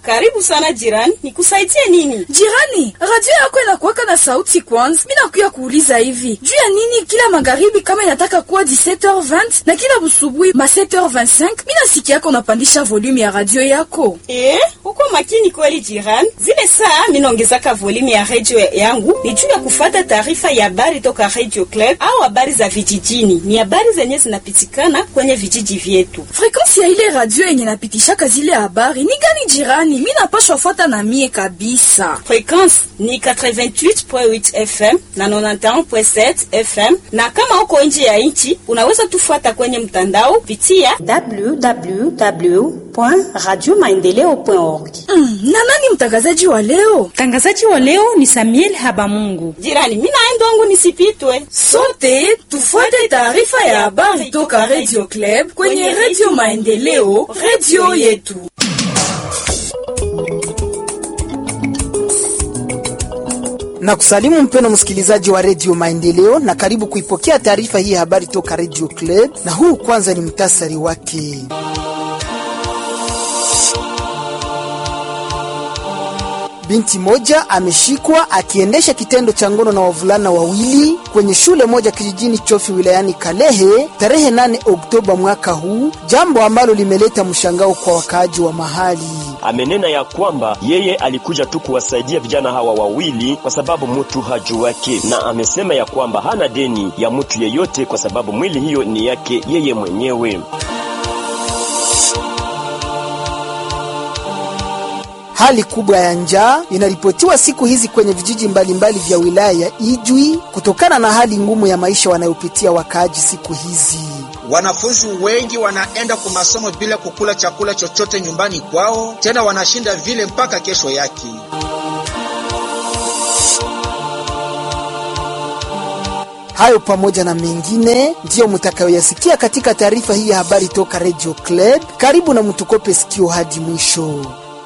Karibu sana jirani, nikusaidie nini? Jirani, radio yako inakuwaka na sauti kwanza. Mimi nakuya kuuliza hivi juu ya nini kila magharibi kama inataka kuwa 17h20 na kila busubuhi ma 7h25 mimi nasikia yako unapandisha volume ya radio yako. Eh, uko makini kweli jirani. Zile saa mimi naongezaka volume ya radio yangu ni juu ya kufuata taarifa ya habari toka Radio Club au habari za vijijini. Ni habari zenye zinapitikana kwenye vijiji vyetu. Frequency ya ile radio yenye napitishaka zile habari ni gani jirani? Mimi napashwa fuata na mie kabisa. Frequency ni 88.8 FM na 91.7 FM, na kama uko nje ya nchi unaweza tufuata kwenye mtandao pitia www.radiomaendeleo.org. Mm, na nani mtangazaji wa leo? Mtangazaji wa leo ni Samuel Habamungu. jirani. Mimi naenda wangu nisipitwe. Sote tufuate taarifa ya habari toka Radio Club kwenye Radio Maendeleo, radio yetu. na kusalimu mpeno msikilizaji wa redio Maendeleo na karibu kuipokea taarifa hii ya habari toka redio Club, na huu kwanza ni mtasari wake. Binti moja ameshikwa akiendesha kitendo cha ngono na wavulana wawili kwenye shule moja kijijini Chofi wilayani Kalehe tarehe 8 Oktoba mwaka huu, jambo ambalo limeleta mshangao kwa wakaaji wa mahali. Amenena ya kwamba yeye alikuja tu kuwasaidia vijana hawa wawili kwa sababu mtu hajuwake, na amesema ya kwamba hana deni ya mtu yeyote kwa sababu mwili hiyo ni yake yeye mwenyewe. Hali kubwa ya njaa inaripotiwa siku hizi kwenye vijiji mbalimbali vya wilaya ya Ijwi kutokana na hali ngumu ya maisha wanayopitia wakaaji siku hizi. Wanafunzi wengi wanaenda kwa masomo bila kukula chakula chochote nyumbani kwao, tena wanashinda vile mpaka kesho yake. Hayo pamoja na mengine ndiyo mtakayoyasikia katika taarifa hii ya habari toka Radio Club. Karibu na mtukope sikio hadi mwisho.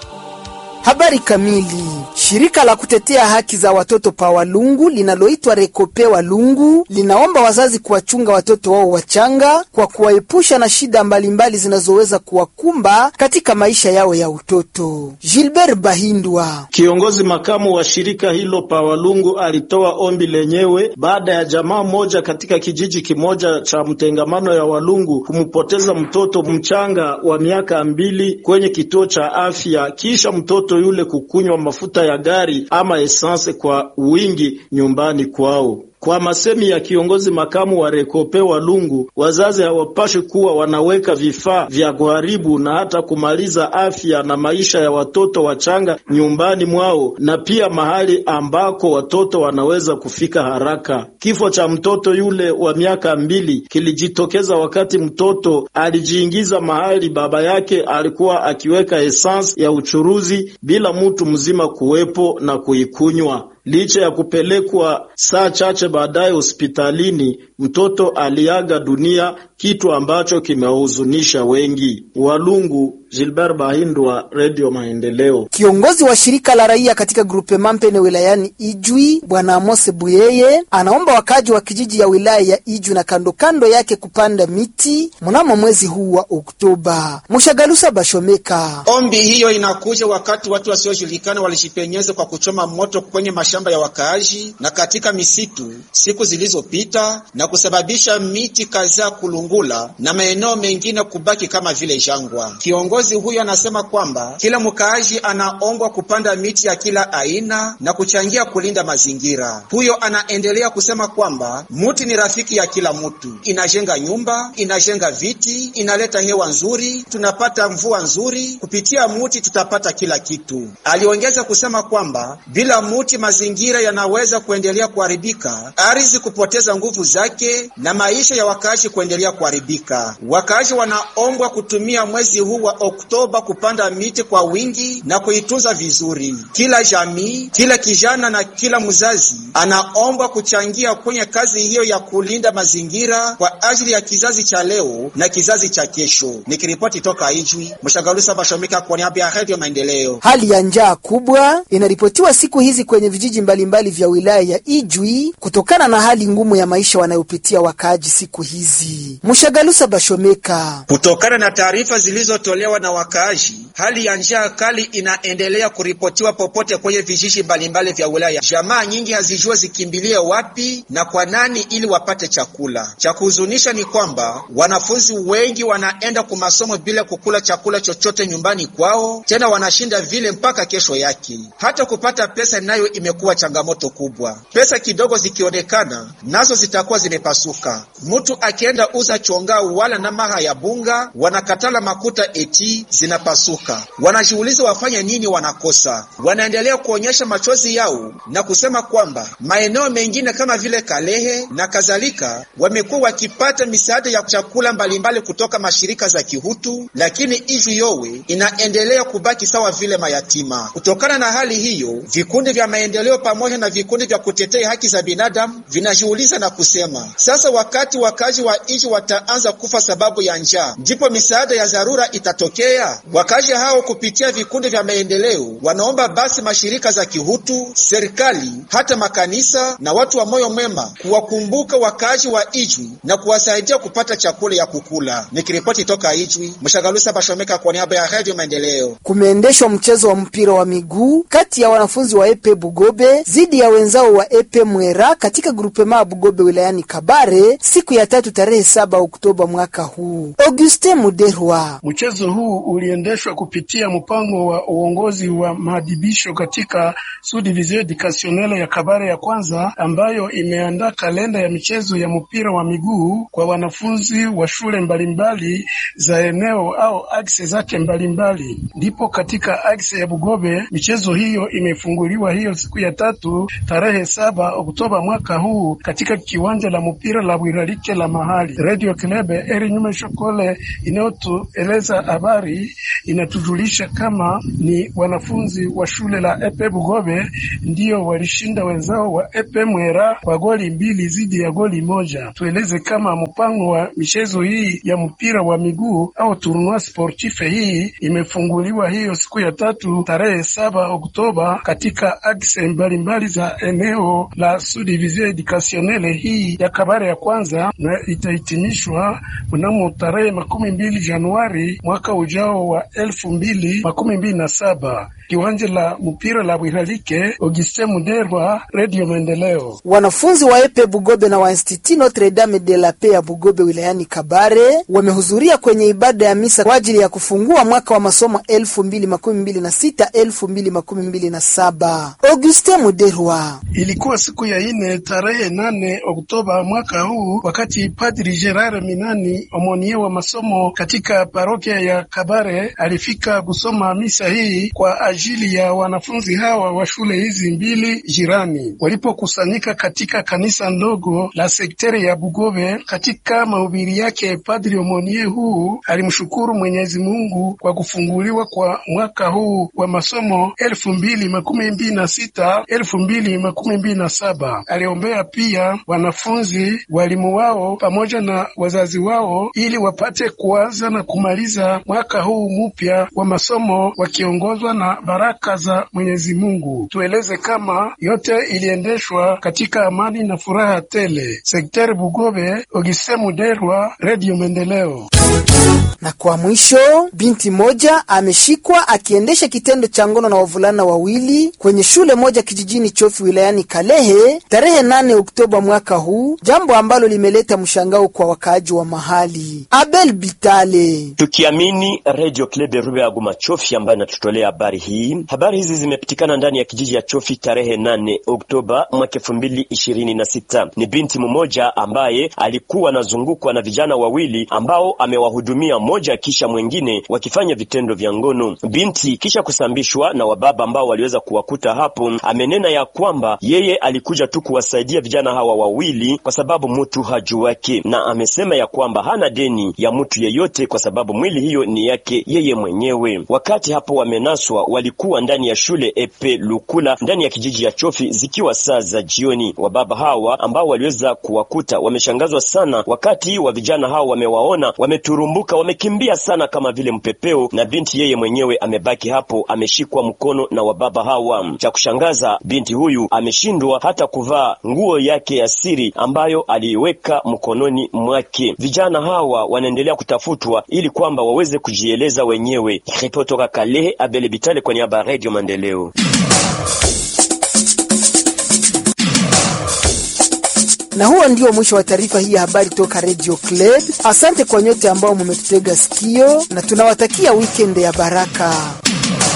Habari kamili. Shirika la kutetea haki za watoto pa Walungu linaloitwa Rekope Walungu linaomba wazazi kuwachunga watoto wao wachanga kwa kuwaepusha na shida mbalimbali zinazoweza kuwakumba katika maisha yao ya utoto. Gilbert Bahindwa, kiongozi makamu wa shirika hilo pa Walungu, alitoa ombi lenyewe baada ya jamaa moja katika kijiji kimoja cha mtengamano ya Walungu kumpoteza mtoto mchanga wa miaka mbili kwenye kituo cha afya kisha mtoto yule kukunywa mafuta ya gari ama esanse kwa wingi nyumbani kwao. Kwa masemi ya kiongozi makamu wa Rekope Walungu, wazazi hawapashi kuwa wanaweka vifaa vya kuharibu na hata kumaliza afya na maisha ya watoto wachanga nyumbani mwao na pia mahali ambako watoto wanaweza kufika haraka. Kifo cha mtoto yule wa miaka mbili kilijitokeza wakati mtoto alijiingiza mahali baba yake alikuwa akiweka esansi ya uchuruzi bila mtu mzima kuwepo na kuikunywa. Licha ya kupelekwa saa chache baadaye hospitalini, mtoto aliaga dunia, kitu ambacho kimewahuzunisha wengi. Walungu, Gilbert Bahindwa, Radio Maendeleo. Kiongozi wa shirika la raia katika grupe Mampene wilayani Ijwi, Bwana Amose Buyeye, anaomba wakaji wa kijiji ya wilaya ya Ijwi na kando kando yake kupanda miti mnamo mwezi huu wa Oktoba. Mushagalusa Bashomeka. Ombi hiyo inakuja wakati watu wasiojulikana walishipenyeza kwa kuchoma moto kwenye mashamba ya wakaaji na katika misitu siku zilizopita na kusababisha miti kadhaa kulungula na maeneo mengine kubaki kama vile jangwa. Kiongozi huyo anasema kwamba kila mkaaji anaombwa kupanda miti ya kila aina na kuchangia kulinda mazingira. Huyo anaendelea kusema kwamba muti ni rafiki ya kila mtu, inajenga nyumba, inajenga viti, inaleta hewa nzuri, tunapata mvua nzuri kupitia muti, tutapata kila kitu. Aliongeza kusema kwamba bila muti mazingira yanaweza kuendelea kuharibika, ardhi kupoteza nguvu zake na maisha ya wakaaji kuendelea kuharibika. Wakaaji wanaombwa kutumia mwezi huu wa Oktoba kupanda miti kwa wingi na kuitunza vizuri. Kila jamii, kila kijana na kila mzazi anaombwa kuchangia kwenye kazi hiyo ya kulinda mazingira kwa ajili ya kizazi cha leo na kizazi cha kesho. Nikiripoti toka Ijwi, Mshagalusa Bashomika kwa niaba ya Radio Maendeleo. Hali ya njaa kubwa inaripotiwa siku hizi kwenye vijiji mbalimbali vya wilaya ya Ijwi kutokana na hali ngumu ya maisha wanayopitia wakaaji siku hizi. Mushagalusa Bashomeka. Kutokana na taarifa zilizotolewa na wakaaji, hali ya njaa kali inaendelea kuripotiwa popote kwenye vijiji mbalimbali vya wilaya. Jamaa nyingi hazijua zikimbilie wapi na kwa nani ili wapate chakula. Cha kuhuzunisha ni kwamba wanafunzi wengi wanaenda kwa masomo bila kukula chakula chochote nyumbani kwao, tena wanashinda vile mpaka kesho yake. Hata kupata pesa nayo imekuwa changamoto kubwa. Pesa kidogo zikionekana, nazo zitakuwa zimepasuka. Mtu akienda uza chonga wala na maha ya bunga, wanakatala makuta eti zinapasuka. Wanajiuliza wafanye nini, wanakosa. Wanaendelea kuonyesha machozi yao na kusema kwamba maeneo mengine kama vile Kalehe na kadhalika wamekuwa wakipata misaada ya chakula mbalimbali kutoka mashirika za kihutu, lakini Ijwi Yowe inaendelea kubaki sawa vile mayatima. Kutokana na hali hiyo, vikundi vya maendeleo pamoja na vikundi vya kutetea haki za binadamu vinajiuliza na kusema sasa, wakati wakazi wa Ijwi wataanza kufa sababu ya njaa, ndipo misaada ya dharura itatokea? Wakazi hao kupitia vikundi vya maendeleo wanaomba basi mashirika za kihutu, serikali, hata makanisa na watu wa moyo mwema kuwakumbuka wakazi wa Ijwi na kuwasaidia kupata chakula ya kukula. Nikiripoti toka Ijwi, Mshagalusa Bashomeka kwa niaba ya Radio Maendeleo. Kumeendeshwa mchezo wa mpira wa miguu kati ya wanafunzi wa Epe Bugobe dhidi ya wenzao wa Epe Mwera katika grupema ya Bugobe wilayani Kabare siku ya tatu tarehe saba Oktoba mwaka huu. Auguste Muderwa. Mchezo huu uliendeshwa kupitia mpango wa uongozi wa maadibisho katika Subdivision Educationnelle ya Kabare ya kwanza ambayo imeandaa kalenda ya michezo ya mpira wa miguu kwa wanafunzi wa shule mbalimbali za eneo au akse zake mbalimbali. Ndipo katika akse ya Bugobe michezo hiyo imefunguliwa hiyo siku ya tatu tarehe saba Oktoba mwaka huu katika kiwanja la mpira la Bwiralike la mahali. Radio Klebe eri nyume shokole inayotueleza habari inatujulisha kama ni wanafunzi wa shule la Epe Bugobe ndio walishinda wenzao wa Epe Mwera kwa goli mbili zidi ya goli moja. Tueleze kama mpango wa michezo hii ya mpira wa miguu au tournoi sportif hii imefunguliwa hiyo siku ya tatu tarehe saba Oktoba katika akse mbalimbali za eneo la Subdivision Educationnelle hii ya Kabare ya kwanza na itahitimishwa mnamo tarehe makumi mbili Januari mwaka ujao wa elfu mbili makumi mbili na saba kiwanja la mpira la Bwiralike. Auguste Muderwa, Radio Maendeleo. Wanafunzi wa Epe Bugobe na wa Institut Notre Dame de la Paix ya Bugobe wilayani Kabare wamehudhuria kwenye ibada ya misa kwa ajili ya kufungua mwaka wa masomo 2026 2027. Auguste Muderwa. Ilikuwa siku ya ine tarehe nane Oktoba mwaka huu, wakati Padri Gerard Minani omonie wa masomo katika parokia ya Kabare alifika kusoma misa hii kwa ajili ya wanafunzi hawa wa shule hizi mbili jirani walipokusanyika katika kanisa ndogo la sekteri ya Bugobe. Katika mahubiri yake, Padri omonie huu alimshukuru Mwenyezi Mungu kwa kufunguliwa kwa mwaka huu wa masomo elfu mbili makumi mbili na sita elfu mbili makumi mbili na saba. Aliombea pia wanafunzi, walimu wao pamoja na wazazi wao ili wapate kuanza na kumaliza mwaka huu mpya wa masomo wakiongozwa na baraka za Mwenyezi Mungu. Tueleze kama yote iliendeshwa katika amani na furaha tele. Sekteri Bugobe, Ogise Muderwa, Radio Maendeleo. Na kwa mwisho, binti moja ameshikwa akiendesha kitendo cha ngono na wavulana wawili kwenye shule moja kijijini Chofi wilayani Kalehe tarehe 8 Oktoba mwaka huu, jambo ambalo limeleta mshangao kwa wakaaji wa mahali. Abel Bitale. Tukiamini Radio Klebe Rube ya Guma Chofi ambayo inatutolea habari hii. Habari hizi zimepitikana ndani ya kijiji ya Chofi tarehe 8 Oktoba mwaka 2026. Ni binti mmoja ambaye alikuwa anazungukwa na vijana wawili ambao amewahudumia mmoja kisha mwingine wakifanya vitendo vya ngono. Binti kisha kusambishwa na wababa ambao waliweza kuwakuta hapo, amenena ya kwamba yeye alikuja tu kuwasaidia vijana hawa wawili kwa sababu mtu hajuwake, na amesema ya kwamba hana deni ya mtu yeyote kwa sababu mwili hiyo ni yake yeye mwenyewe. Wakati hapo wamenaswa, walikuwa ndani ya shule Epe Lukula ndani ya kijiji ya Chofi, zikiwa saa za jioni. Wababa hawa ambao waliweza kuwakuta wameshangazwa sana wakati wa vijana hao wamewaona wameturumbuka wame alikimbia sana kama vile mpepeo, na binti yeye mwenyewe amebaki hapo, ameshikwa mkono na wababa hawa. Cha kushangaza, binti huyu ameshindwa hata kuvaa nguo yake ya siri ambayo aliiweka mkononi mwake. Vijana hawa wanaendelea kutafutwa ili kwamba waweze kujieleza wenyewe. Ripoti toka Kalehe, Abele Bitale kwa niaba ya Radio Maendeleo. Na huo ndio mwisho wa taarifa hii ya habari toka Radio Club. Asante kwa nyote ambao mumetutega sikio na tunawatakia weekend ya baraka.